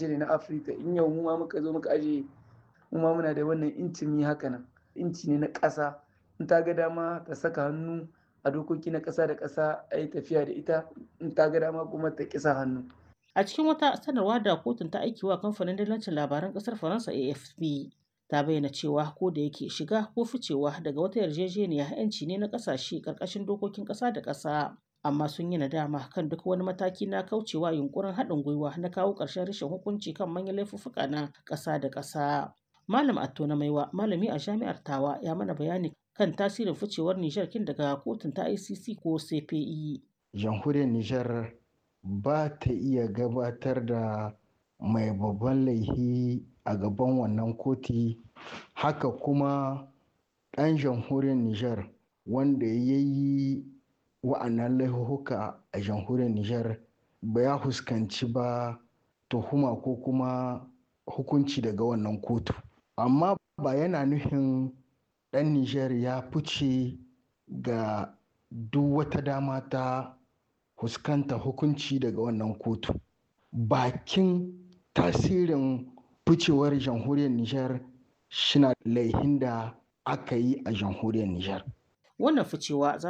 ƙasashe ne na afirka in yau mu ma muka zo muka aje mu ma muna da wannan intimi haka nan inci ne na ƙasa in ta ga dama ta saka hannu a dokoki na ƙasa da ƙasa a yi tafiya da ita in ta ga dama kuma ta kisa hannu A cikin wata sanarwa da kotun ta aiki wa kamfanin dillancin labaran ƙasar Faransa AFP ta bayyana cewa ko da yake shiga ko ficewa daga wata yarjejeniya 'yanci ne na ƙasashe ƙarƙashin dokokin ƙasa da ƙasa. Amma sun yi nadama kan duk wani mataki na kaucewa yunkurin haɗin gwiwa na kawo ƙarshen rashin hukunci kan manyan laifuffuka na ƙasa da ƙasa. Malam Atto na Maiwa, malami a jami'ar Tawa, ya mana bayani kan tasirin ficewar Nijar kin daga kotun ta ICC ko CPI. Jamhuriyar Nijar ba ta iya gabatar da mai babban laihi a gaban wannan koti haka kuma ɗan jamhuriyar Nijar wanda ya yi wa'annan laihuhuka a jamhuriyar Nijar ba ya fuskanci ba tuhuma ko kuma hukunci daga wannan kotu amma ba yana nufin ɗan Nijar ya fice ga duk wata dama ta fuskanta hukunci daga wannan kotu bakin tasirin ficewar jamhuriyar Nijar shina laihin da aka yi a jamhuriyar Nijar. Wannan ficewa za